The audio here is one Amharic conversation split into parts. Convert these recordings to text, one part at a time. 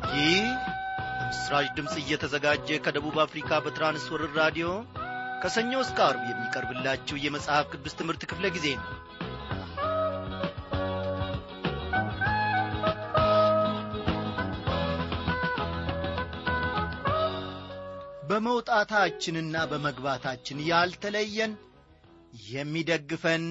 ይህ በምስራች ድምፅ እየተዘጋጀ ከደቡብ አፍሪካ በትራንስወርር ራዲዮ ከሰኞ እስከ አርብ የሚቀርብላችሁ የመጽሐፍ ቅዱስ ትምህርት ክፍለ ጊዜ ነው በመውጣታችንና በመግባታችን ያልተለየን የሚደግፈን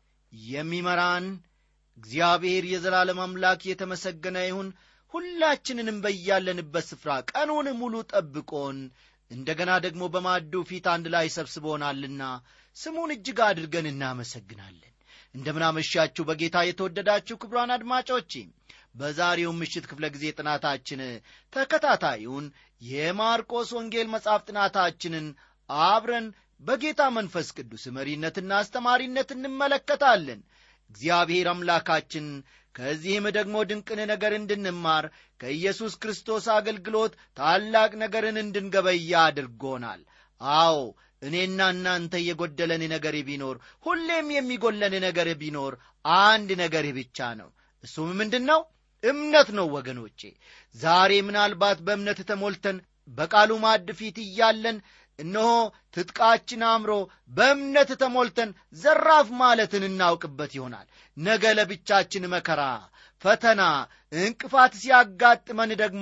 የሚመራን እግዚአብሔር የዘላለም አምላክ የተመሰገነ ይሁን ሁላችንንም በያለንበት ስፍራ ቀኑን ሙሉ ጠብቆን እንደገና ደግሞ በማዱ ፊት አንድ ላይ ሰብስቦናልና ስሙን እጅግ አድርገን እናመሰግናለን እንደምናመሻችሁ በጌታ የተወደዳችሁ ክብሯን አድማጮቼ በዛሬው ምሽት ክፍለ ጊዜ ጥናታችን ተከታታዩን የማርቆስ ወንጌል መጽሐፍ ጥናታችንን አብረን በጌታ መንፈስ ቅዱስ መሪነትና አስተማሪነት እንመለከታለን እግዚአብሔር አምላካችን ከዚህም ደግሞ ድንቅን ነገር እንድንማር ከኢየሱስ ክርስቶስ አገልግሎት ታላቅ ነገርን እንድንገበያ አድርጎናል አዎ እኔና እናንተ የጎደለን ነገር ቢኖር ሁሌም የሚጎለን ነገር ቢኖር አንድ ነገር ብቻ ነው እሱም ምንድን ነው እምነት ነው ወገኖቼ ዛሬ ምናልባት በእምነት ተሞልተን በቃሉ ማድ ፊት እያለን እነሆ ትጥቃችን አምሮ በእምነት ተሞልተን ዘራፍ ማለትን እናውቅበት ይሆናል ነገ ለብቻችን መከራ ፈተና እንቅፋት ሲያጋጥመን ደግሞ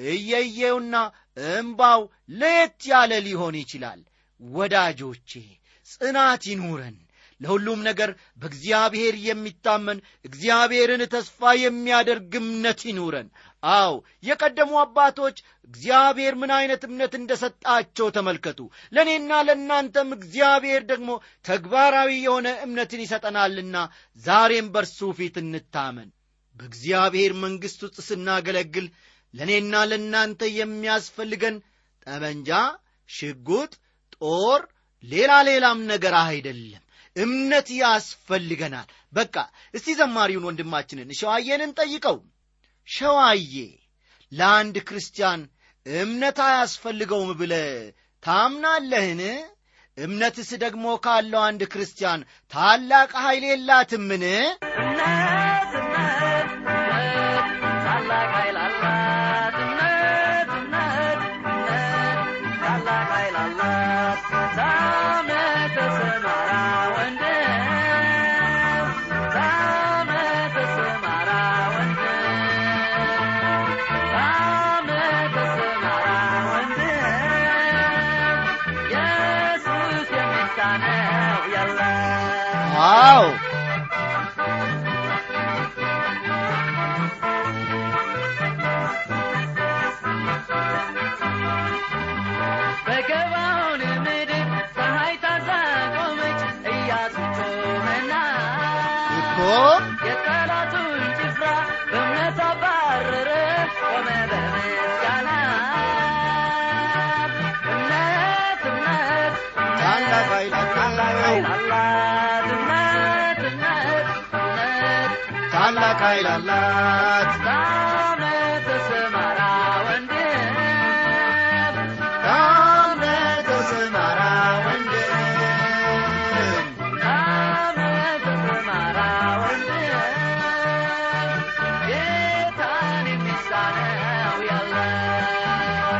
እየየውና እምባው ለየት ያለ ሊሆን ይችላል ወዳጆቼ ጽናት ይኑረን ለሁሉም ነገር በእግዚአብሔር የሚታመን እግዚአብሔርን ተስፋ የሚያደርግ እምነት ይኑረን አው የቀደሙ አባቶች እግዚአብሔር ምን ዐይነት እምነት እንደ ሰጣቸው ተመልከቱ ለእኔና ለእናንተም እግዚአብሔር ደግሞ ተግባራዊ የሆነ እምነትን ይሰጠናልና ዛሬም በርሱ ፊት እንታመን በእግዚአብሔር መንግሥት ውስጥ ስናገለግል ለእኔና ለእናንተ የሚያስፈልገን ጠመንጃ ሽጉጥ ጦር ሌላ ሌላም ነገር አይደለም እምነት ያስፈልገናል በቃ እስቲ ዘማሪውን ወንድማችንን ሸዋዬንን ጠይቀው ሸዋዬ ለአንድ ክርስቲያን እምነት አያስፈልገውም ብለ ታምናለህን እምነትስ ደግሞ ካለው አንድ ክርስቲያን ታላቅ ኃይል የላትምን እምነት እምነት እምነት ታላቅ ኃይል አላት እምነት እምነት እምነት ታላቅ ኃይል አላት ታምነህ ተሰማራ ወንድም ታምነህ ተሰማራ ወንድም ታምነህ ተሰማራ ወንድም ኢየሱስ የሚሳነው የለም አዎ በገባውን ምድር ፀሐይ ታዛ ቆመች ኢያሱ ጮኸና እኮ የጠላቱን ጭፍራ በእምነት አባረረ ቆመ በምስጋና እምነት እምነት ታላቅ ኃይል ታላቅ ኃይል አላት አላት እምነት እምነት እምነት ታላቅ ኃይል አላት ታምነህ ተሰማራ ወንድም ታምነህ ተሰማራ ወንድም ታምነህ ተሰማራ ወንድም ጌታን የሚሳነው የለም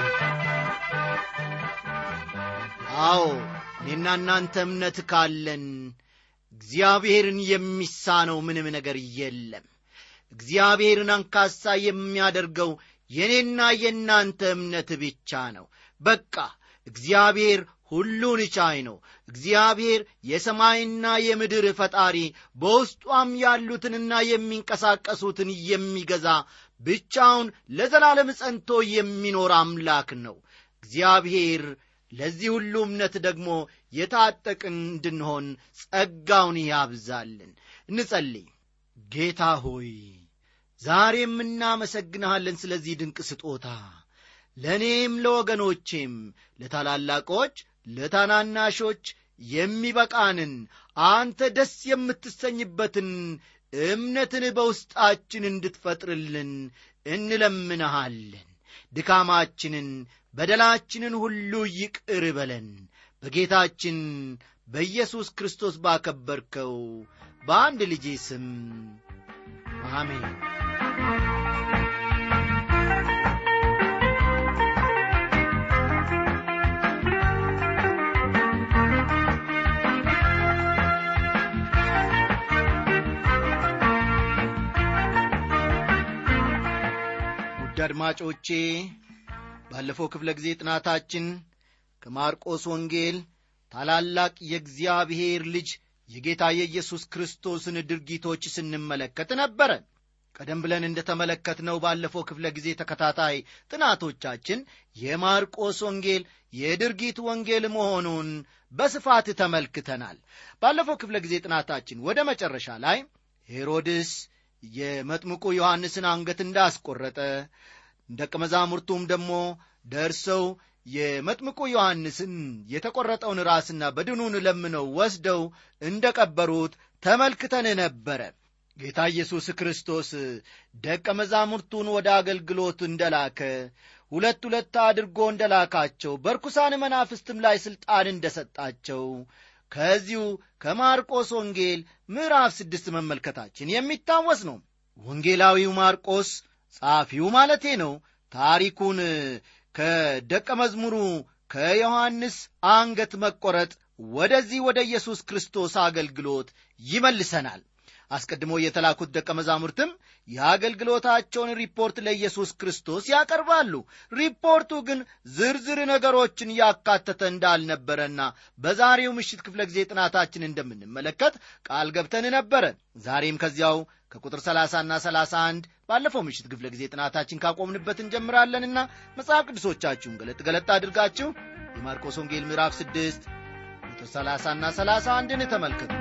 አዎ እኔና እናንተ እምነት ካለን እግዚአብሔርን የሚሳነው ምንም ነገር የለም እግዚአብሔርን አንካሳ የሚያደርገው የእኔና የእናንተ እምነት ብቻ ነው በቃ እግዚአብሔር ሁሉን ቻይ ነው እግዚአብሔር የሰማይና የምድር ፈጣሪ በውስጧም ያሉትንና የሚንቀሳቀሱትን የሚገዛ ብቻውን ለዘላለም ጸንቶ የሚኖር አምላክ ነው እግዚአብሔር ለዚህ ሁሉ እምነት ደግሞ የታጠቅን እንድንሆን ጸጋውን ያብዛልን እንጸልይ ጌታ ሆይ ዛሬም እናመሰግንሃለን ስለዚህ ድንቅ ስጦታ ለእኔም ለወገኖቼም ለታላላቆች ለታናናሾች የሚበቃንን አንተ ደስ የምትሰኝበትን እምነትን በውስጣችን እንድትፈጥርልን እንለምንሃለን ድካማችንን በደላችንን ሁሉ ይቅር በለን በጌታችን በኢየሱስ ክርስቶስ ባከበርከው በአንድ ልጄ ስም አሜን ውድ አድማጮቼ ባለፈው ክፍለ ጊዜ ጥናታችን ከማርቆስ ወንጌል ታላላቅ የእግዚአብሔር ልጅ የጌታ የኢየሱስ ክርስቶስን ድርጊቶች ስንመለከት ነበረ ቀደም ብለን እንደ ተመለከትነው ባለፈው ክፍለ ጊዜ ተከታታይ ጥናቶቻችን የማርቆስ ወንጌል የድርጊት ወንጌል መሆኑን በስፋት ተመልክተናል ባለፈው ክፍለ ጊዜ ጥናታችን ወደ መጨረሻ ላይ ሄሮድስ የመጥምቁ ዮሐንስን አንገት እንዳስቆረጠ ደቀ መዛሙርቱም ደግሞ ደርሰው የመጥምቁ ዮሐንስን የተቈረጠውን ራስና በድኑን ለምነው ወስደው እንደ ቀበሩት ተመልክተን ነበረ ጌታ ኢየሱስ ክርስቶስ ደቀ መዛሙርቱን ወደ አገልግሎት እንደላከ ሁለት ሁለት አድርጎ እንደላካቸው በርኩሳን መናፍስትም ላይ ሥልጣን እንደሰጣቸው ከዚሁ ከማርቆስ ወንጌል ምዕራፍ ስድስት መመልከታችን የሚታወስ ነው ወንጌላዊው ማርቆስ ጸሐፊው ማለቴ ነው ታሪኩን ከደቀ መዝሙሩ ከዮሐንስ አንገት መቆረጥ ወደዚህ ወደ ኢየሱስ ክርስቶስ አገልግሎት ይመልሰናል አስቀድሞ የተላኩት ደቀ መዛሙርትም የአገልግሎታቸውን ሪፖርት ለኢየሱስ ክርስቶስ ያቀርባሉ ሪፖርቱ ግን ዝርዝር ነገሮችን ያካተተ እንዳልነበረና በዛሬው ምሽት ክፍለ ጊዜ ጥናታችን እንደምንመለከት ቃል ገብተን ነበረ ዛሬም ከዚያው ከቁጥር 30 ና 31 ባለፈው ምሽት ክፍለ ጊዜ ጥናታችን ካቆምንበት እንጀምራለንና መጽሐፍ ቅዱሶቻችሁን ገለጥ ገለጥ አድርጋችሁ የማርቆስ ወንጌል ምዕራፍ 6 ቁጥር 30 ና 31ን ተመልከቱ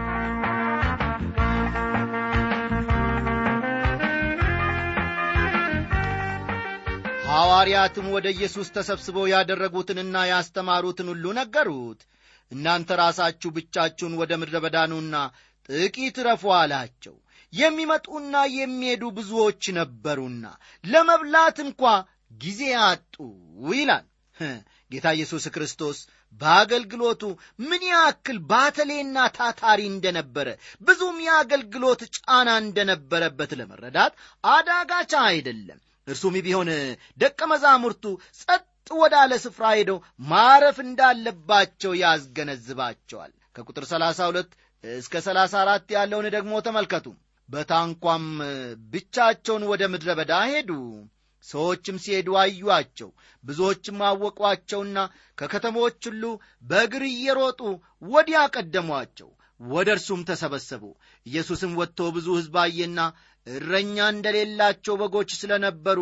ሐዋርያትም ወደ ኢየሱስ ተሰብስበው ያደረጉትንና ያስተማሩትን ሁሉ ነገሩት እናንተ ራሳችሁ ብቻችሁን ወደ ምድረ በዳኑና ጥቂት ረፉ አላቸው የሚመጡና የሚሄዱ ብዙዎች ነበሩና ለመብላት እንኳ ጊዜ አጡ ይላል ጌታ ኢየሱስ ክርስቶስ በአገልግሎቱ ምን ያክል ባተሌና ታታሪ እንደነበረ ብዙም የአገልግሎት ጫና እንደነበረበት ለመረዳት አዳጋቻ አይደለም እርሱም ቢሆን ደቀ መዛሙርቱ ጸጥ ወዳለ ስፍራ ሄደው ማረፍ እንዳለባቸው ያስገነዝባቸዋል ከቁጥር 32 እስከ 34 ያለውን ደግሞ ተመልከቱ በታንኳም ብቻቸውን ወደ ምድረ በዳ ሄዱ ሰዎችም ሲሄዱ አዩአቸው ብዙዎችም አወቋቸውና ከከተሞች ሁሉ በእግር እየሮጡ ወዲያ ቀደሟቸው ወደ እርሱም ተሰበሰቡ ኢየሱስም ወጥቶ ብዙ ሕዝብ አየና እረኛ እንደሌላቸው በጎች ስለ ነበሩ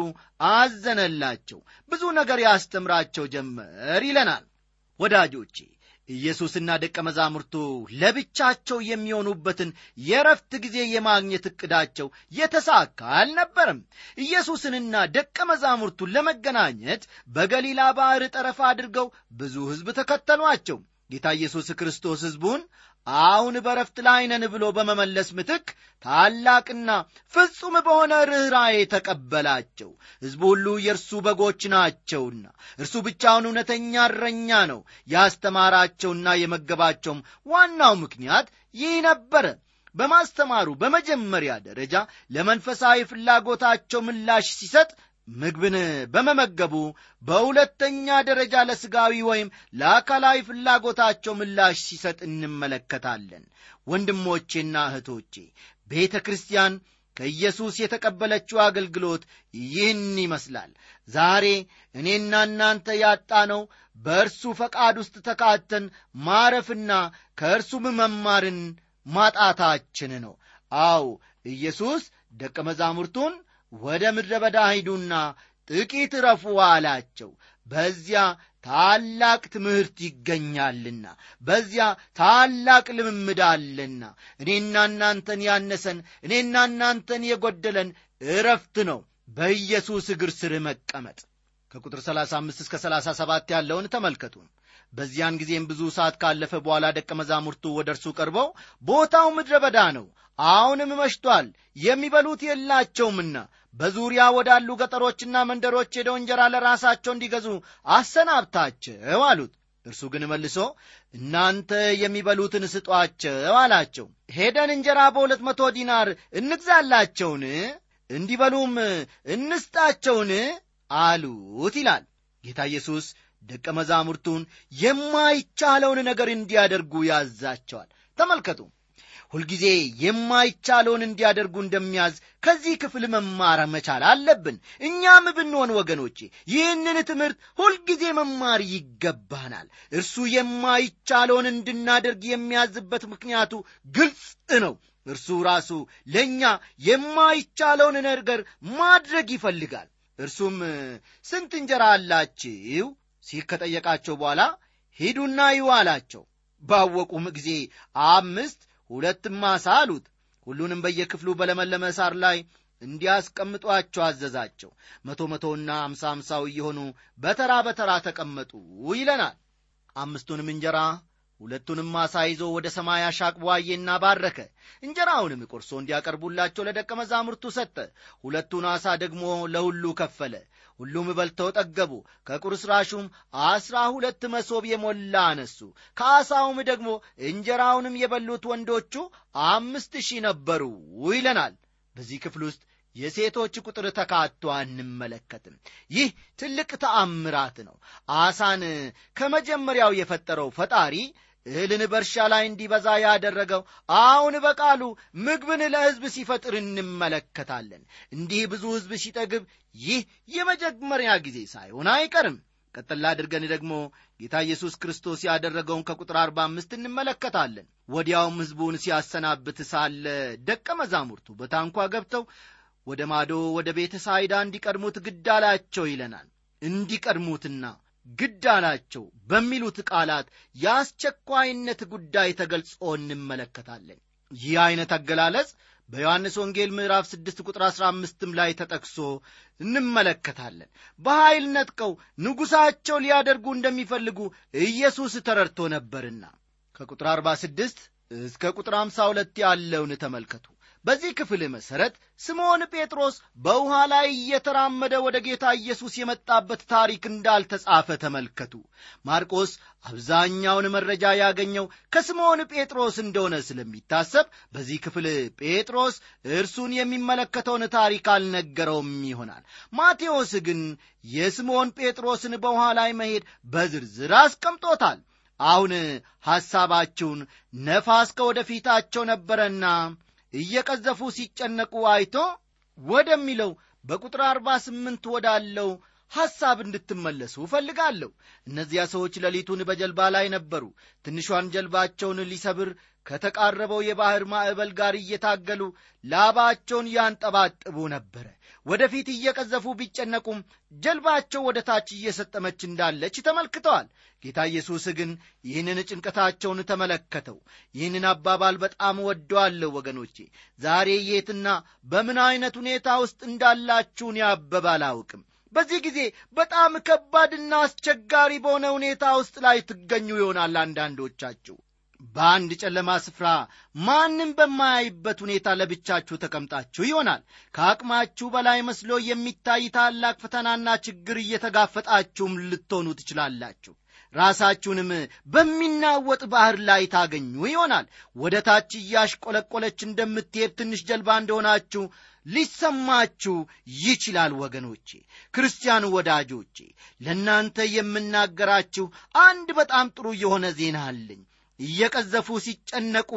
አዘነላቸው ብዙ ነገር ያስተምራቸው ጀመር ይለናል ወዳጆቼ ኢየሱስና ደቀ መዛሙርቱ ለብቻቸው የሚሆኑበትን የረፍት ጊዜ የማግኘት ዕቅዳቸው የተሳካ አልነበርም ኢየሱስንና ደቀ መዛሙርቱን ለመገናኘት በገሊላ ባሕር ጠረፍ አድርገው ብዙ ሕዝብ ተከተሏቸው ጌታ ኢየሱስ ክርስቶስ ሕዝቡን አሁን በረፍት ላይ ነን ብሎ በመመለስ ምትክ ታላቅና ፍጹም በሆነ ርኅራዬ ተቀበላቸው ሕዝቡ ሁሉ የእርሱ በጎች ናቸውና እርሱ ብቻውን እውነተኛ እረኛ ነው ያስተማራቸውና የመገባቸውም ዋናው ምክንያት ይህ ነበረ በማስተማሩ በመጀመሪያ ደረጃ ለመንፈሳዊ ፍላጎታቸው ምላሽ ሲሰጥ ምግብን በመመገቡ በሁለተኛ ደረጃ ለሥጋዊ ወይም ለአካላዊ ፍላጎታቸው ምላሽ ሲሰጥ እንመለከታለን ወንድሞቼና እህቶቼ ቤተ ክርስቲያን ከኢየሱስ የተቀበለችው አገልግሎት ይህን ይመስላል ዛሬ እኔና እናንተ ያጣነው በእርሱ ፈቃድ ውስጥ ተካተን ማረፍና ከእርሱም መማርን ማጣታችን ነው አው ኢየሱስ ደቀ መዛሙርቱን ወደ ምድረ በዳ ሂዱና ጥቂት ረፉ አላቸው በዚያ ታላቅ ትምህርት ይገኛልና በዚያ ታላቅ ልምምድ አለና እኔና እናንተን ያነሰን እኔና እናንተን የጎደለን እረፍት ነው በኢየሱስ እግር ስር መቀመጥ ከቁጥር 35 እስከ 37 ያለውን ተመልከቱ በዚያን ጊዜም ብዙ ሰዓት ካለፈ በኋላ ደቀ መዛሙርቱ ወደ እርሱ ቀርበው ቦታው ምድረ በዳ ነው አሁንም መሽቷል የሚበሉት የላቸውምና በዙሪያ ወዳሉ ገጠሮችና መንደሮች ሄደው እንጀራ ለራሳቸው እንዲገዙ አሰናብታቸው አሉት እርሱ ግን መልሶ እናንተ የሚበሉትን ስጧቸው አላቸው ሄደን እንጀራ በሁለት መቶ ዲናር እንግዛላቸውን እንዲበሉም እንስጣቸውን አሉት ይላል ጌታ ኢየሱስ ደቀ መዛሙርቱን የማይቻለውን ነገር እንዲያደርጉ ያዛቸዋል ተመልከቱ ሁልጊዜ የማይቻለውን እንዲያደርጉ እንደሚያዝ ከዚህ ክፍል መማር መቻል አለብን እኛም ብንሆን ወገኖቼ ይህንን ትምህርት ሁልጊዜ መማር ይገባናል እርሱ የማይቻለውን እንድናደርግ የሚያዝበት ምክንያቱ ግልጽ ነው እርሱ ራሱ ለእኛ የማይቻለውን ነገር ማድረግ ይፈልጋል እርሱም ስንት እንጀራ አላችሁ ሲል ከጠየቃቸው በኋላ ሂዱና ይዩ አላቸው ባወቁም ጊዜ አምስት ሁለትም ማሳ አሉት ሁሉንም በየክፍሉ በለመለመ ሳር ላይ እንዲያስቀምጧቸው አዘዛቸው መቶ መቶና አምሳ አምሳው እየሆኑ በተራ በተራ ተቀመጡ ይለናል አምስቱንም እንጀራ ሁለቱንም ማሳ ይዞ ወደ ሰማይ አሻቅቦ አየና ባረከ እንጀራውንም ቆርሶ እንዲያቀርቡላቸው ለደቀ መዛሙርቱ ሰጠ ሁለቱን አሳ ደግሞ ለሁሉ ከፈለ ሁሉም በልተው ጠገቡ ከቁርስራሹም አስራ ሁለት መሶብ የሞላ አነሱ ከአሳውም ደግሞ እንጀራውንም የበሉት ወንዶቹ አምስት ሺህ ነበሩ ይለናል በዚህ ክፍል ውስጥ የሴቶች ቁጥር ተካቶ አንመለከትም ይህ ትልቅ ተአምራት ነው አሳን ከመጀመሪያው የፈጠረው ፈጣሪ እህልን በእርሻ ላይ እንዲበዛ ያደረገው አሁን በቃሉ ምግብን ለሕዝብ ሲፈጥር እንመለከታለን እንዲህ ብዙ ሕዝብ ሲጠግብ ይህ የመጀመሪያ ጊዜ ሳይሆን አይቀርም ቀጠላ አድርገን ደግሞ ጌታ ኢየሱስ ክርስቶስ ያደረገውን ከቁጥር አርባ አምስት እንመለከታለን ወዲያውም ሕዝቡን ሲያሰናብት ሳለ ደቀ መዛሙርቱ በታንኳ ገብተው ወደ ማዶ ወደ ቤተ ሳይዳ እንዲቀድሙት ግድ አላቸው ይለናል እንዲቀድሙትና ግድ አላቸው በሚሉት ቃላት የአስቸኳይነት ጉዳይ ተገልጾ እንመለከታለን ይህ ዐይነት አገላለጽ በዮሐንስ ወንጌል ምዕራፍ 6 ቁጥር 15ም ላይ ተጠቅሶ እንመለከታለን በኀይል ነጥቀው ንጉሣቸው ሊያደርጉ እንደሚፈልጉ ኢየሱስ ተረድቶ ነበርና ከቁጥር 46 እስከ ቁጥር 52 ያለውን ተመልከቱ በዚህ ክፍል መሠረት ስምዖን ጴጥሮስ በውኃ ላይ እየተራመደ ወደ ጌታ ኢየሱስ የመጣበት ታሪክ እንዳልተጻፈ ተመልከቱ ማርቆስ አብዛኛውን መረጃ ያገኘው ከስምዖን ጴጥሮስ እንደሆነ ስለሚታሰብ በዚህ ክፍል ጴጥሮስ እርሱን የሚመለከተውን ታሪክ አልነገረውም ይሆናል ማቴዎስ ግን የስምዖን ጴጥሮስን በውኃ ላይ መሄድ በዝርዝር አስቀምጦታል አሁን ሐሳባችሁን ነፋስ ከወደፊታቸው ነበረና እየቀዘፉ ሲጨነቁ አይቶ ወደሚለው በቁጥር አርባ ስምንት ወዳለው ሐሳብ እንድትመለሱ እፈልጋለሁ እነዚያ ሰዎች ሌሊቱን በጀልባ ላይ ነበሩ ትንሿን ጀልባቸውን ሊሰብር ከተቃረበው የባሕር ማዕበል ጋር እየታገሉ ላባቸውን ያንጠባጥቡ ነበረ ወደፊት እየቀዘፉ ቢጨነቁም ጀልባቸው ወደ ታች እየሰጠመች እንዳለች ተመልክተዋል ጌታ ኢየሱስ ግን ይህንን ጭንቀታቸውን ተመለከተው ይህንን አባባል በጣም ወደዋለሁ ወገኖቼ ዛሬ የትና በምን ዐይነት ሁኔታ ውስጥ እንዳላችሁን ያበብ አላውቅም በዚህ ጊዜ በጣም ከባድና አስቸጋሪ በሆነ ሁኔታ ውስጥ ላይ ትገኙ ይሆናል አንዳንዶቻችሁ በአንድ ጨለማ ስፍራ ማንም በማያይበት ሁኔታ ለብቻችሁ ተቀምጣችሁ ይሆናል ከአቅማችሁ በላይ መስሎ የሚታይ ታላቅ ፈተናና ችግር እየተጋፈጣችሁም ልትሆኑ ትችላላችሁ ራሳችሁንም በሚናወጥ ባህር ላይ ታገኙ ይሆናል ወደ ታች እያሽቆለቆለች እንደምትሄድ ትንሽ ጀልባ እንደሆናችሁ ሊሰማችሁ ይችላል ወገኖቼ ክርስቲያን ወዳጆቼ ለእናንተ የምናገራችሁ አንድ በጣም ጥሩ የሆነ ዜና አለኝ እየቀዘፉ ሲጨነቁ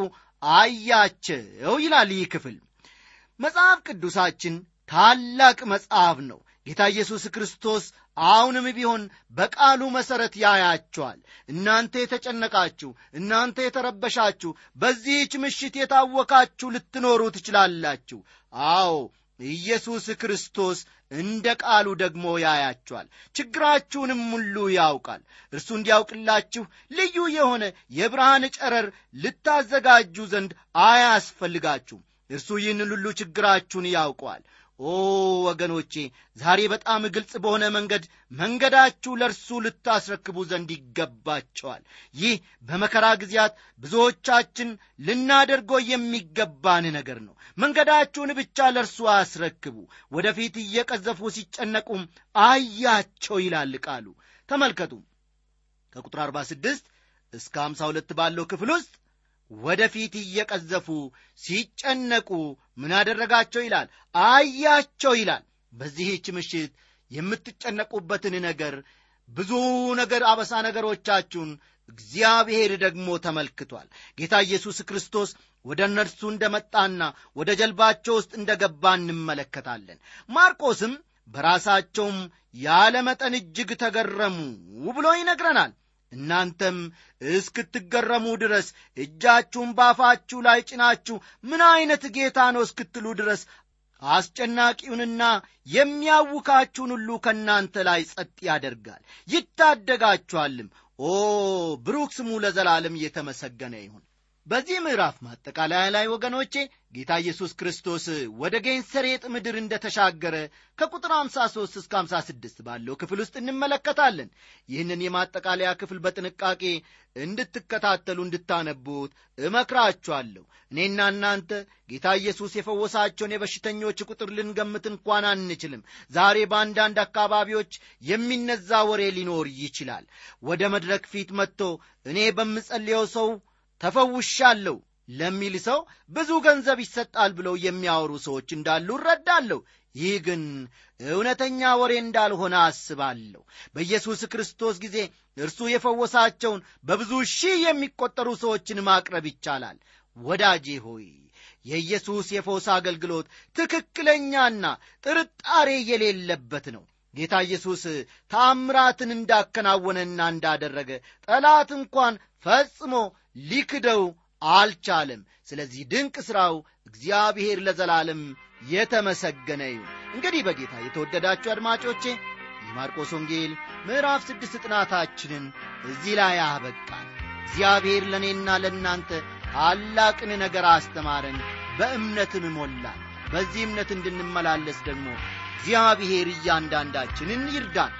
አያቸው ይላል ይህ ክፍል መጽሐፍ ቅዱሳችን ታላቅ መጽሐፍ ነው ጌታ ኢየሱስ ክርስቶስ አሁንም ቢሆን በቃሉ መሠረት ያያቸዋል እናንተ የተጨነቃችሁ እናንተ የተረበሻችሁ በዚህች ምሽት የታወካችሁ ልትኖሩ ትችላላችሁ አዎ ኢየሱስ ክርስቶስ እንደ ቃሉ ደግሞ ያያችኋል ችግራችሁንም ሁሉ ያውቃል እርሱ እንዲያውቅላችሁ ልዩ የሆነ የብርሃን ጨረር ልታዘጋጁ ዘንድ አያስፈልጋችሁም እርሱ ይህንን ሁሉ ችግራችሁን ያውቀዋል ኦ ወገኖቼ ዛሬ በጣም ግልጽ በሆነ መንገድ መንገዳችሁ ለእርሱ ልታስረክቡ ዘንድ ይገባቸዋል ይህ በመከራ ጊዜያት ብዙዎቻችን ልናደርገው የሚገባን ነገር ነው መንገዳችሁን ብቻ ለእርሱ አስረክቡ ወደፊት እየቀዘፉ ሲጨነቁም አያቸው ይላል ቃሉ ተመልከቱ ከቁጥር 46 እስከ 52 ባለው ክፍል ውስጥ ወደፊት እየቀዘፉ ሲጨነቁ ምን አደረጋቸው ይላል አያቸው ይላል በዚህች ምሽት የምትጨነቁበትን ነገር ብዙ ነገር አበሳ ነገሮቻችሁን እግዚአብሔር ደግሞ ተመልክቷል ጌታ ኢየሱስ ክርስቶስ ወደ እነርሱ እንደ መጣና ወደ ጀልባቸው ውስጥ እንደ ገባ እንመለከታለን ማርቆስም በራሳቸውም ያለ መጠን እጅግ ተገረሙ ብሎ ይነግረናል እናንተም እስክትገረሙ ድረስ እጃችሁን ባፋችሁ ላይ ጭናችሁ ምን ዐይነት ጌታ ነው እስክትሉ ድረስ አስጨናቂውንና የሚያውካችሁን ሁሉ ከእናንተ ላይ ጸጥ ያደርጋል ይታደጋችኋልም ኦ ብሩክ ስሙ ለዘላለም እየተመሰገነ ይሁን በዚህ ምዕራፍ ማጠቃለያ ላይ ወገኖቼ ጌታ ኢየሱስ ክርስቶስ ወደ ጌንሰሬጥ ምድር እንደ ተሻገረ ከቁጥር 53 እስከ 56 ባለው ክፍል ውስጥ እንመለከታለን ይህንን የማጠቃለያ ክፍል በጥንቃቄ እንድትከታተሉ እንድታነቡት እመክራችኋለሁ እኔና እናንተ ጌታ ኢየሱስ የፈወሳቸውን የበሽተኞች ቁጥር ልንገምት እንኳን አንችልም ዛሬ በአንዳንድ አካባቢዎች የሚነዛ ወሬ ሊኖር ይችላል ወደ መድረክ ፊት መጥቶ እኔ በምጸልየው ሰው ተፈውሻለሁ ለሚል ሰው ብዙ ገንዘብ ይሰጣል ብለው የሚያወሩ ሰዎች እንዳሉ እረዳለሁ ይህ ግን እውነተኛ ወሬ እንዳልሆነ አስባለሁ በኢየሱስ ክርስቶስ ጊዜ እርሱ የፈወሳቸውን በብዙ ሺህ የሚቆጠሩ ሰዎችን ማቅረብ ይቻላል ወዳጄ ሆይ የኢየሱስ የፈውስ አገልግሎት ትክክለኛና ጥርጣሬ የሌለበት ነው ጌታ ኢየሱስ ታምራትን እንዳከናወነና እንዳደረገ ጠላት እንኳን ፈጽሞ ሊክደው አልቻለም ስለዚህ ድንቅ ሥራው እግዚአብሔር ለዘላለም የተመሰገነ ይሁን እንግዲህ በጌታ የተወደዳችሁ አድማጮቼ የማርቆስ ወንጌል ምዕራፍ ስድስት ጥናታችንን እዚህ ላይ አበቃል እግዚአብሔር ለእኔና ለእናንተ ታላቅን ነገር አስተማረን በእምነትም ሞላን በዚህ እምነት እንድንመላለስ ደግሞ እግዚአብሔር እያንዳንዳችንን ይርዳን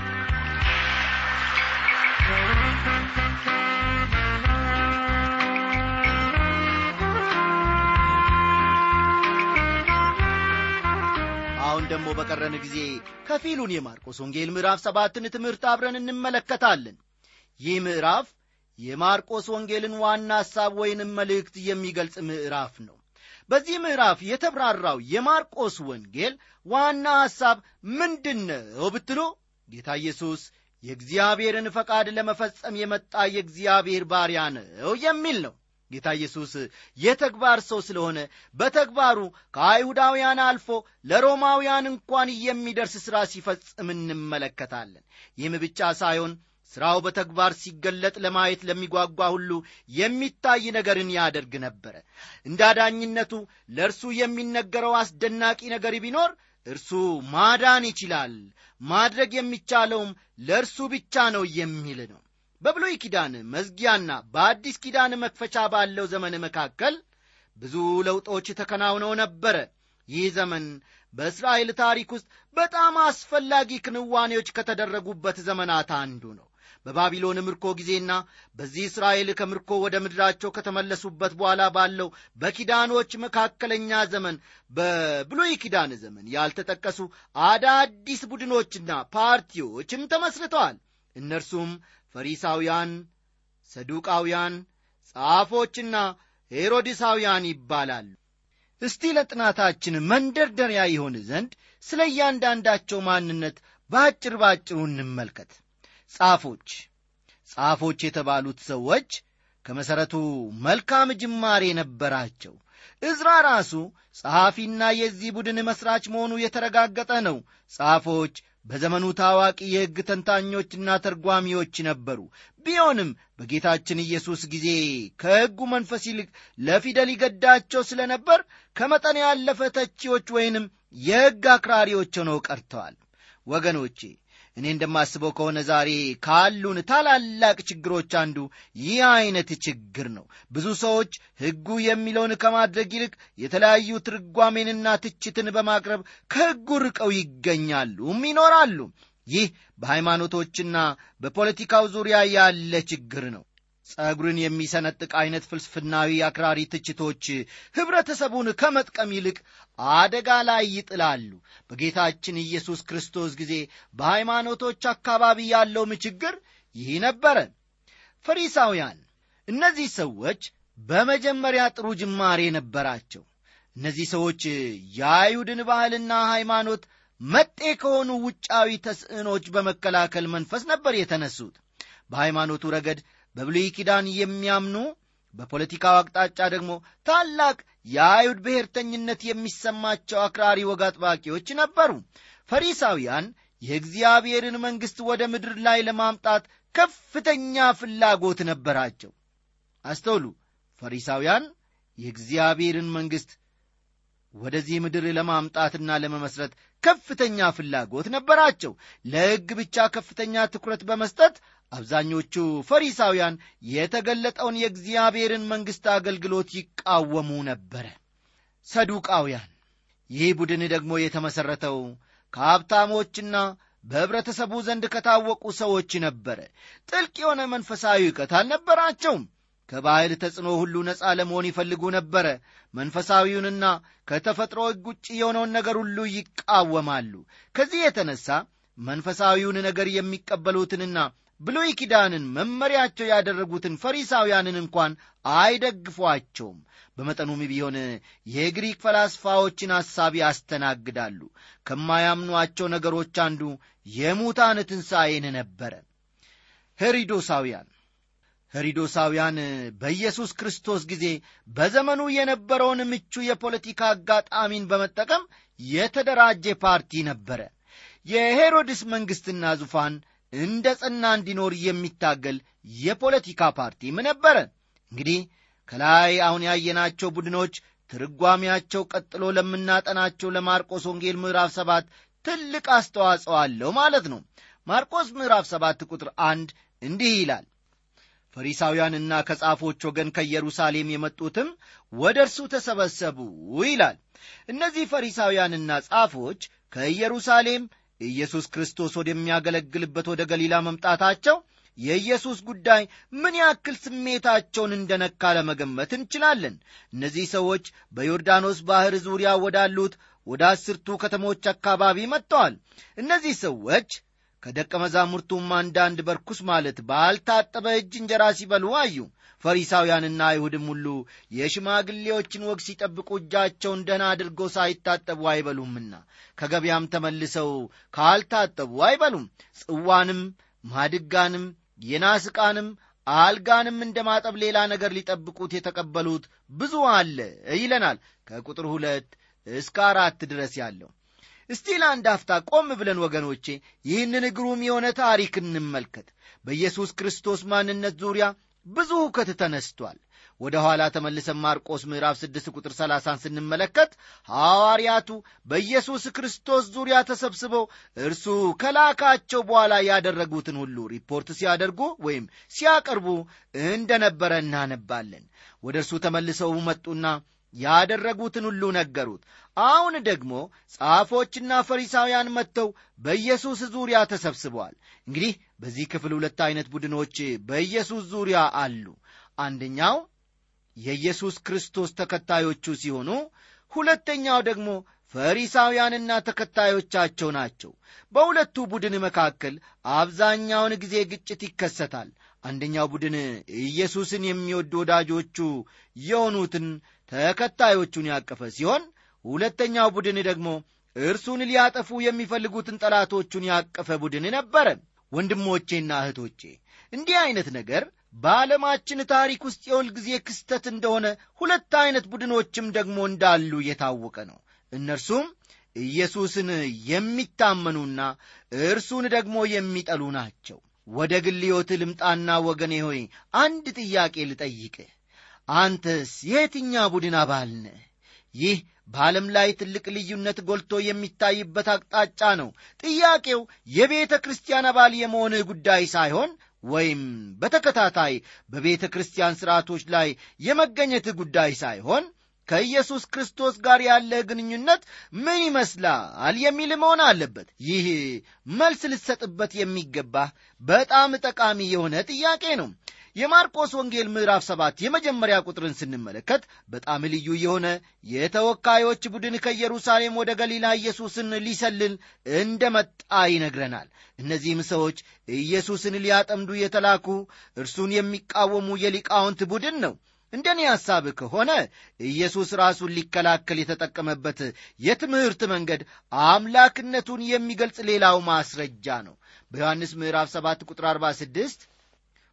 አሁን ደግሞ በቀረን ጊዜ ከፊሉን የማርቆስ ወንጌል ምዕራፍ ሰባትን ትምህርት አብረን እንመለከታለን ይህ ምዕራፍ የማርቆስ ወንጌልን ዋና ሐሳብ ወይንም መልእክት የሚገልጽ ምዕራፍ ነው በዚህ ምዕራፍ የተብራራው የማርቆስ ወንጌል ዋና ሐሳብ ምንድን ነው ብትሉ ጌታ ኢየሱስ የእግዚአብሔርን ፈቃድ ለመፈጸም የመጣ የእግዚአብሔር ባሪያ ነው የሚል ነው ጌታ ኢየሱስ የተግባር ሰው ስለሆነ በተግባሩ ከአይሁዳውያን አልፎ ለሮማውያን እንኳን የሚደርስ ሥራ ሲፈጽም እንመለከታለን ይህም ብቻ ሳይሆን ሥራው በተግባር ሲገለጥ ለማየት ለሚጓጓ ሁሉ የሚታይ ነገርን ያደርግ ነበረ እንዳዳኝነቱ ለእርሱ የሚነገረው አስደናቂ ነገር ቢኖር እርሱ ማዳን ይችላል ማድረግ የሚቻለውም ለእርሱ ብቻ ነው የሚል ነው በብሉይ ኪዳን መዝጊያና በአዲስ ኪዳን መክፈቻ ባለው ዘመን መካከል ብዙ ለውጦች ተከናውነው ነበረ ይህ ዘመን በእስራኤል ታሪክ ውስጥ በጣም አስፈላጊ ክንዋኔዎች ከተደረጉበት ዘመናት አንዱ ነው በባቢሎን ምርኮ ጊዜና በዚህ እስራኤል ከምርኮ ወደ ምድራቸው ከተመለሱበት በኋላ ባለው በኪዳኖች መካከለኛ ዘመን በብሉይ ኪዳን ዘመን ያልተጠቀሱ አዳዲስ ቡድኖችና ፓርቲዎችም ተመስርተዋል እነርሱም ፈሪሳውያን ሰዱቃውያን ጻፎችና ሄሮድሳውያን ይባላሉ እስቲ ለጥናታችን መንደርደሪያ ይሆን ዘንድ ስለ እያንዳንዳቸው ማንነት በአጭር ባጭሩ እንመልከት ጻፎች ጻፎች የተባሉት ሰዎች ከመሠረቱ መልካም ጅማሬ ነበራቸው እዝራ ራሱ ጸሐፊና የዚህ ቡድን መሥራች መሆኑ የተረጋገጠ ነው ጻፎች በዘመኑ ታዋቂ የሕግ ተንታኞችና ተርጓሚዎች ነበሩ ቢሆንም በጌታችን ኢየሱስ ጊዜ ከሕጉ መንፈስ ይልቅ ለፊደል ይገዳቸው ስለ ነበር ከመጠን ያለፈ ተቺዎች ወይንም የሕግ አክራሪዎች ሆነው ቀርተዋል ወገኖቼ እኔ እንደማስበው ከሆነ ዛሬ ካሉን ታላላቅ ችግሮች አንዱ ይህ አይነት ችግር ነው ብዙ ሰዎች ሕጉ የሚለውን ከማድረግ ይልቅ የተለያዩ ትርጓሜንና ትችትን በማቅረብ ከሕጉ ርቀው ይገኛሉም ይኖራሉ ይህ በሃይማኖቶችና በፖለቲካው ዙሪያ ያለ ችግር ነው ጸጉርን የሚሰነጥቅ አይነት ፍልስፍናዊ አክራሪ ትችቶች ኅብረተሰቡን ከመጥቀም ይልቅ አደጋ ላይ ይጥላሉ በጌታችን ኢየሱስ ክርስቶስ ጊዜ በሃይማኖቶች አካባቢ ያለውም ችግር ይህ ነበረ ፈሪሳውያን እነዚህ ሰዎች በመጀመሪያ ጥሩ ጅማሬ ነበራቸው እነዚህ ሰዎች የአይሁድን ባህልና ሃይማኖት መጤ ከሆኑ ውጫዊ ተስዕኖች በመከላከል መንፈስ ነበር የተነሱት በሃይማኖቱ ረገድ በብሉይ ኪዳን የሚያምኑ በፖለቲካው አቅጣጫ ደግሞ ታላቅ የአይሁድ ብሔርተኝነት የሚሰማቸው አክራሪ ወግ አጥባቂዎች ነበሩ። ፈሪሳውያን የእግዚአብሔርን መንግሥት ወደ ምድር ላይ ለማምጣት ከፍተኛ ፍላጎት ነበራቸው። አስተውሉ። ፈሪሳውያን የእግዚአብሔርን መንግሥት ወደዚህ ምድር ለማምጣትና ለመመስረት ከፍተኛ ፍላጎት ነበራቸው። ለሕግ ብቻ ከፍተኛ ትኩረት በመስጠት አብዛኞቹ ፈሪሳውያን የተገለጠውን የእግዚአብሔርን መንግሥት አገልግሎት ይቃወሙ ነበረ። ሰዱቃውያን ይህ ቡድን ደግሞ የተመሠረተው ከሀብታሞችና በኅብረተሰቡ ዘንድ ከታወቁ ሰዎች ነበረ። ጥልቅ የሆነ መንፈሳዊ እውቀት አልነበራቸውም። ከባህል ተጽዕኖ ሁሉ ነፃ ለመሆን ይፈልጉ ነበረ። መንፈሳዊውንና ከተፈጥሮ ሕግ ውጭ የሆነውን ነገር ሁሉ ይቃወማሉ። ከዚህ የተነሳ መንፈሳዊውን ነገር የሚቀበሉትንና ብሉይ ኪዳንን መመሪያቸው ያደረጉትን ፈሪሳውያንን እንኳን አይደግፏቸውም። በመጠኑም ቢሆን የግሪክ ፈላስፋዎችን ሐሳብ ያስተናግዳሉ። ከማያምኗቸው ነገሮች አንዱ የሙታን ትንሣኤን ነበረ። ሄሪዶሳውያን ሄሪዶሳውያን በኢየሱስ ክርስቶስ ጊዜ በዘመኑ የነበረውን ምቹ የፖለቲካ አጋጣሚን በመጠቀም የተደራጀ ፓርቲ ነበረ። የሄሮድስ መንግሥትና ዙፋን እንደ ጸና እንዲኖር የሚታገል የፖለቲካ ፓርቲም ነበረ። እንግዲህ ከላይ አሁን ያየናቸው ቡድኖች ትርጓሜያቸው ቀጥሎ ለምናጠናቸው ለማርቆስ ወንጌል ምዕራፍ ሰባት ትልቅ አስተዋጽኦ አለው ማለት ነው። ማርቆስ ምዕራፍ ሰባት ቁጥር አንድ እንዲህ ይላል ፈሪሳውያንና ከጻፎች ወገን ከኢየሩሳሌም የመጡትም ወደ እርሱ ተሰበሰቡ ይላል። እነዚህ ፈሪሳውያንና ጻፎች ከኢየሩሳሌም ኢየሱስ ክርስቶስ ወደሚያገለግልበት ወደ ገሊላ መምጣታቸው የኢየሱስ ጉዳይ ምን ያክል ስሜታቸውን እንደነካ ለመገመት እንችላለን። እነዚህ ሰዎች በዮርዳኖስ ባሕር ዙሪያ ወዳሉት ወደ አስርቱ ከተሞች አካባቢ መጥተዋል። እነዚህ ሰዎች ከደቀ መዛሙርቱም አንዳንድ በርኩስ ማለት ባልታጠበ እጅ እንጀራ ሲበሉ አዩ። ፈሪሳውያንና አይሁድም ሁሉ የሽማግሌዎችን ወግ ሲጠብቁ እጃቸውን ደህና አድርገው ሳይታጠቡ አይበሉምና ከገበያም ተመልሰው ካልታጠቡ አይበሉም። ጽዋንም ማድጋንም የናስ ዕቃንም አልጋንም እንደ ማጠብ ሌላ ነገር ሊጠብቁት የተቀበሉት ብዙ አለ ይለናል ከቁጥር ሁለት እስከ አራት ድረስ ያለው። እስቲ ለአንድ አፍታ ቆም ብለን ወገኖቼ ይህንን ግሩም የሆነ ታሪክ እንመልከት። በኢየሱስ ክርስቶስ ማንነት ዙሪያ ብዙ ሁከት ተነስቷል። ወደ ኋላ ተመልሰን ማርቆስ ምዕራፍ 6 ቁጥር 30 ስንመለከት ሐዋርያቱ በኢየሱስ ክርስቶስ ዙሪያ ተሰብስበው እርሱ ከላካቸው በኋላ ያደረጉትን ሁሉ ሪፖርት ሲያደርጉ ወይም ሲያቀርቡ እንደነበረ እናነባለን። ወደ እርሱ ተመልሰው መጡና ያደረጉትን ሁሉ ነገሩት። አሁን ደግሞ ጻፎችና ፈሪሳውያን መጥተው በኢየሱስ ዙሪያ ተሰብስበዋል። እንግዲህ በዚህ ክፍል ሁለት አይነት ቡድኖች በኢየሱስ ዙሪያ አሉ። አንደኛው የኢየሱስ ክርስቶስ ተከታዮቹ ሲሆኑ፣ ሁለተኛው ደግሞ ፈሪሳውያንና ተከታዮቻቸው ናቸው። በሁለቱ ቡድን መካከል አብዛኛውን ጊዜ ግጭት ይከሰታል። አንደኛው ቡድን ኢየሱስን የሚወዱ ወዳጆቹ የሆኑትን ተከታዮቹን ያቀፈ ሲሆን ሁለተኛው ቡድን ደግሞ እርሱን ሊያጠፉ የሚፈልጉትን ጠላቶቹን ያቀፈ ቡድን ነበረ። ወንድሞቼና እህቶቼ እንዲህ አይነት ነገር በዓለማችን ታሪክ ውስጥ የሁል ጊዜ ክስተት እንደሆነ ሁለት አይነት ቡድኖችም ደግሞ እንዳሉ የታወቀ ነው። እነርሱም ኢየሱስን የሚታመኑና እርሱን ደግሞ የሚጠሉ ናቸው። ወደ ግል ሕይወት ልምጣና ወገኔ ሆይ አንድ ጥያቄ ልጠይቅህ። አንተስ የየትኛ ቡድን አባል ነህ? ይህ በዓለም ላይ ትልቅ ልዩነት ጎልቶ የሚታይበት አቅጣጫ ነው። ጥያቄው የቤተ ክርስቲያን አባል የመሆንህ ጉዳይ ሳይሆን ወይም በተከታታይ በቤተ ክርስቲያን ሥርዓቶች ላይ የመገኘትህ ጉዳይ ሳይሆን ከኢየሱስ ክርስቶስ ጋር ያለህ ግንኙነት ምን ይመስላል የሚል መሆን አለበት። ይህ መልስ ልትሰጥበት የሚገባህ በጣም ጠቃሚ የሆነ ጥያቄ ነው። የማርቆስ ወንጌል ምዕራፍ ሰባት የመጀመሪያ ቁጥርን ስንመለከት በጣም ልዩ የሆነ የተወካዮች ቡድን ከኢየሩሳሌም ወደ ገሊላ ኢየሱስን ሊሰልል እንደመጣ ይነግረናል። እነዚህም ሰዎች ኢየሱስን ሊያጠምዱ የተላኩ እርሱን የሚቃወሙ የሊቃውንት ቡድን ነው። እንደ እኔ ሐሳብ ከሆነ ኢየሱስ ራሱን ሊከላከል የተጠቀመበት የትምህርት መንገድ አምላክነቱን የሚገልጽ ሌላው ማስረጃ ነው። በዮሐንስ ምዕራፍ 7 ቁጥር 46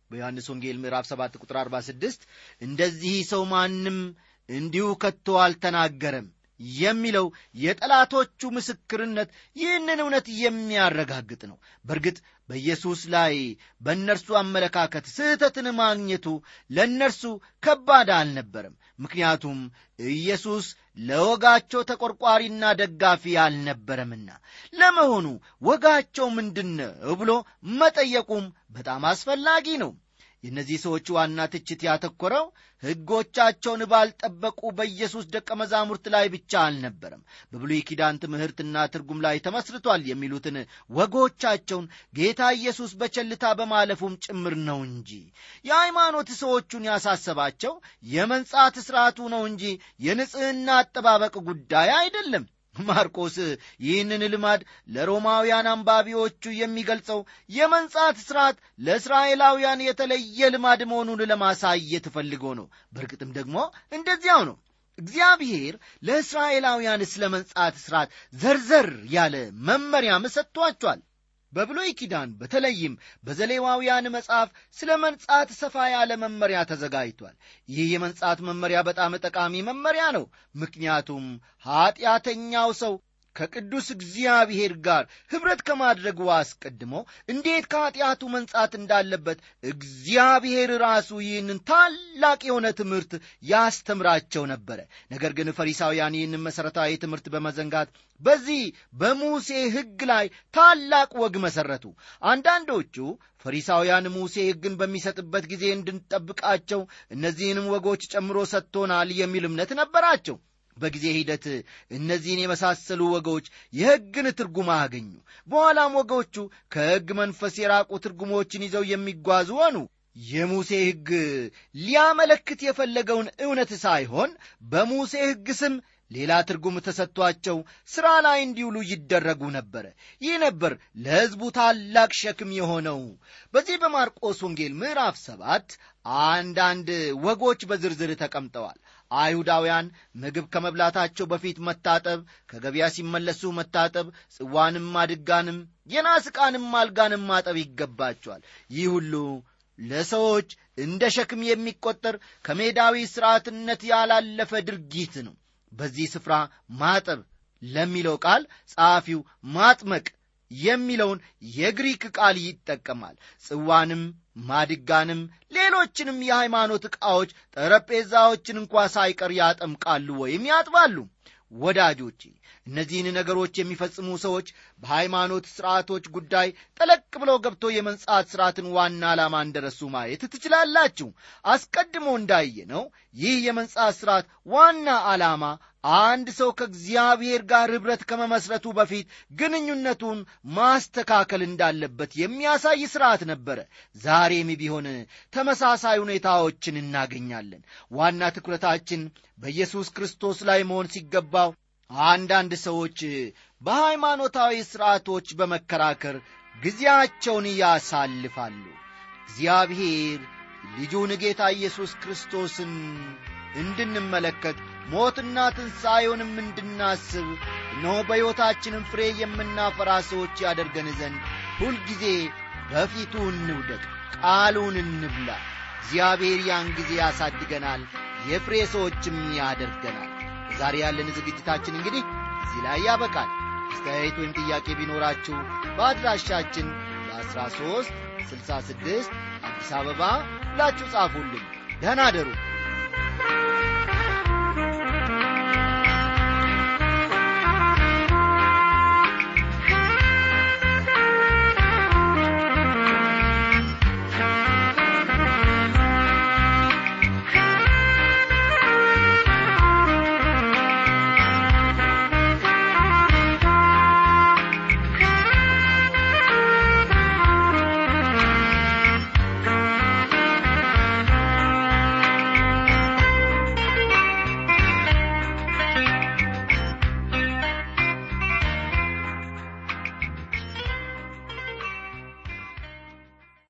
በዮሐንስ ወንጌል ምዕራፍ 7 ቁጥር 46 እንደዚህ ሰው ማንም እንዲሁ ከቶ አልተናገረም የሚለው የጠላቶቹ ምስክርነት ይህንን እውነት የሚያረጋግጥ ነው በእርግጥ በኢየሱስ ላይ በእነርሱ አመለካከት ስህተትን ማግኘቱ ለእነርሱ ከባድ አልነበረም ምክንያቱም ኢየሱስ ለወጋቸው ተቆርቋሪና ደጋፊ አልነበረምና ለመሆኑ ወጋቸው ምንድን ነው ብሎ መጠየቁም በጣም አስፈላጊ ነው የእነዚህ ሰዎች ዋና ትችት ያተኮረው ሕጎቻቸውን ባልጠበቁ በኢየሱስ ደቀ መዛሙርት ላይ ብቻ አልነበረም በብሉይ ኪዳን ትምህርትና ትርጉም ላይ ተመስርቷል የሚሉትን ወጎቻቸውን ጌታ ኢየሱስ በቸልታ በማለፉም ጭምር ነው እንጂ የሃይማኖት ሰዎቹን ያሳሰባቸው የመንጻት ሥርዓቱ ነው እንጂ የንጽሕና አጠባበቅ ጉዳይ አይደለም ማርቆስ ይህንን ልማድ ለሮማውያን አንባቢዎቹ የሚገልጸው የመንጻት ሥርዓት ለእስራኤላውያን የተለየ ልማድ መሆኑን ለማሳየት ፈልጎ ነው በእርግጥም ደግሞ እንደዚያው ነው እግዚአብሔር ለእስራኤላውያን ስለ መንጻት ሥርዓት ዘርዘር ያለ መመሪያም ሰጥቷቸዋል በብሉይ ኪዳን በተለይም በዘሌዋውያን መጽሐፍ ስለ መንጻት ሰፋ ያለ መመሪያ ተዘጋጅቷል ይህ የመንጻት መመሪያ በጣም ጠቃሚ መመሪያ ነው ምክንያቱም ኀጢአተኛው ሰው ከቅዱስ እግዚአብሔር ጋር ኅብረት ከማድረጉ አስቀድሞ እንዴት ከኀጢአቱ መንጻት እንዳለበት እግዚአብሔር ራሱ ይህንን ታላቅ የሆነ ትምህርት ያስተምራቸው ነበረ ነገር ግን ፈሪሳውያን ይህንን መሠረታዊ ትምህርት በመዘንጋት በዚህ በሙሴ ሕግ ላይ ታላቅ ወግ መሠረቱ አንዳንዶቹ ፈሪሳውያን ሙሴ ሕግን በሚሰጥበት ጊዜ እንድንጠብቃቸው እነዚህንም ወጎች ጨምሮ ሰጥቶናል የሚል እምነት ነበራቸው በጊዜ ሂደት እነዚህን የመሳሰሉ ወጎች የሕግን ትርጉም አገኙ በኋላም ወጎቹ ከሕግ መንፈስ የራቁ ትርጉሞችን ይዘው የሚጓዙ ሆኑ የሙሴ ሕግ ሊያመለክት የፈለገውን እውነት ሳይሆን በሙሴ ሕግ ስም ሌላ ትርጉም ተሰጥቷቸው ሥራ ላይ እንዲውሉ ይደረጉ ነበረ ይህ ነበር ለሕዝቡ ታላቅ ሸክም የሆነው በዚህ በማርቆስ ወንጌል ምዕራፍ ሰባት አንዳንድ ወጎች በዝርዝር ተቀምጠዋል አይሁዳውያን ምግብ ከመብላታቸው በፊት መታጠብ ከገበያ ሲመለሱ መታጠብ ጽዋንም አድጋንም የናስ ዕቃንም አልጋንም ማጠብ ይገባቸዋል ይህ ሁሉ ለሰዎች እንደ ሸክም የሚቆጠር ከሜዳዊ ሥርዓትነት ያላለፈ ድርጊት ነው በዚህ ስፍራ ማጠብ ለሚለው ቃል ጸሐፊው ማጥመቅ የሚለውን የግሪክ ቃል ይጠቀማል ጽዋንም ማድጋንም ሌሎችንም የሃይማኖት ዕቃዎች ጠረጴዛዎችን እንኳ ሳይቀር ያጠምቃሉ ወይም ያጥባሉ ወዳጆቼ እነዚህን ነገሮች የሚፈጽሙ ሰዎች በሃይማኖት ሥርዓቶች ጉዳይ ጠለቅ ብለው ገብቶ የመንጻት ሥርዓትን ዋና ዓላማ እንደረሱ ማየት ትችላላችሁ አስቀድሞ እንዳየነው ይህ የመንጻት ሥርዓት ዋና ዓላማ አንድ ሰው ከእግዚአብሔር ጋር ኅብረት ከመመስረቱ በፊት ግንኙነቱን ማስተካከል እንዳለበት የሚያሳይ ሥርዓት ነበረ ዛሬም ቢሆን ተመሳሳይ ሁኔታዎችን እናገኛለን ዋና ትኩረታችን በኢየሱስ ክርስቶስ ላይ መሆን ሲገባው አንዳንድ ሰዎች በሃይማኖታዊ ሥርዓቶች በመከራከር ጊዜያቸውን ያሳልፋሉ እግዚአብሔር ልጁን ጌታ ኢየሱስ ክርስቶስን እንድንመለከት ሞትና ትንሣኤውንም እንድናስብ እነሆ በሕይወታችንም ፍሬ የምናፈራ ሰዎች ያደርገን ዘንድ ሁልጊዜ በፊቱ እንውደቅ ቃሉን እንብላ እግዚአብሔር ያን ጊዜ ያሳድገናል የፍሬ ሰዎችም ያደርገናል ዛሬ ያለን ዝግጅታችን እንግዲህ እዚህ ላይ ያበቃል አስተያየት ወይም ጥያቄ ቢኖራችሁ በአድራሻችን በ13 66 አዲስ አበባ ብላችሁ ጻፉልን ደህና አደሩ